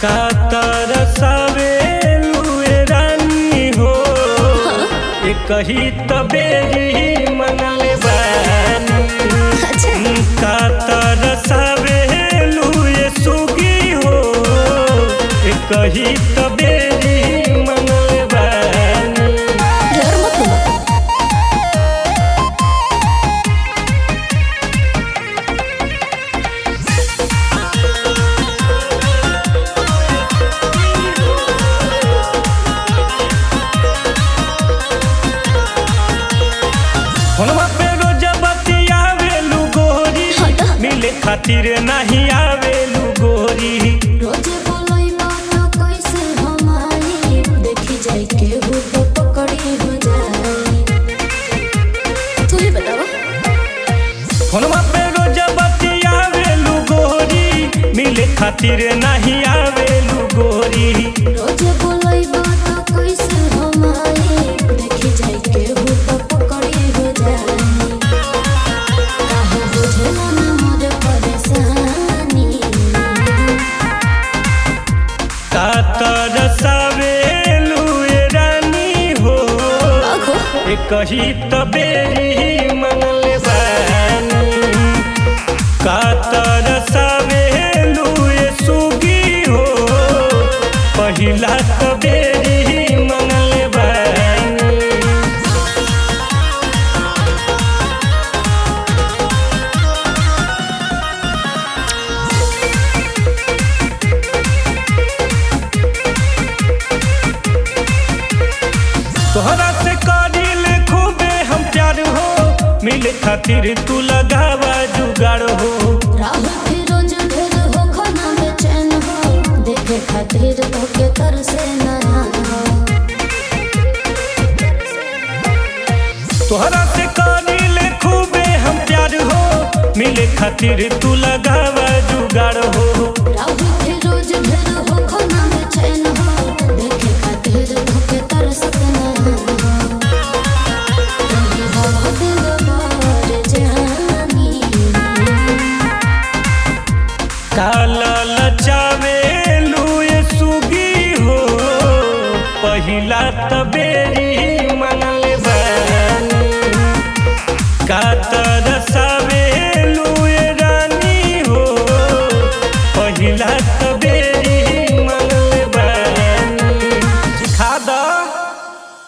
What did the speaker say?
का तरसावे लुए रानी हो ए कही तबेरी मनले बानी अच्छा का तरसावे लुए सुगी हो ए कही तबेरी मनले बानी डर मत बोलो फोनवा पे रोज बतियावेलू गोरी हट। मिले खातिर नहीं आवेलू गोरी रोजे बोलोई मानो कैसे हम आई देखी जाए के हो तो पकड़ी हो जाए तू ही बताओ फोनवा पे रोज बतियावेलू गोरी मिले खातिर नहीं आवेलू गोरी रोजे बोलोई मानो कैसे हम आई देखी जाए के हो तो पकड़ी हो जाए काहे बुझला ना मोर परेशानी का तरसावेलू ए रानी हो आखो ए कही तबेरी मनले बानी का तरसावेलू ए सुगी हो पहिला तबेरी मनले बानी तोहरा से करिल खूबे हम प्यार हो मिले खातिर तू लगावा जुगाड़ हो राहुल फिरोज ढेर हो खाना बेचैन हो देखे खातिर तोके तरसे नया हो तोहरा से करिल खूबे हम प्यार हो मिले खातिर तू लगावा जुगाड़ हो राहुल फिरोज ढेर हो खाना बेचैन हो देखे खातिर तोके तरसे नया हो रही हो दिल बार जहानी काला लचावे लुए सुगी हो पहिला तबे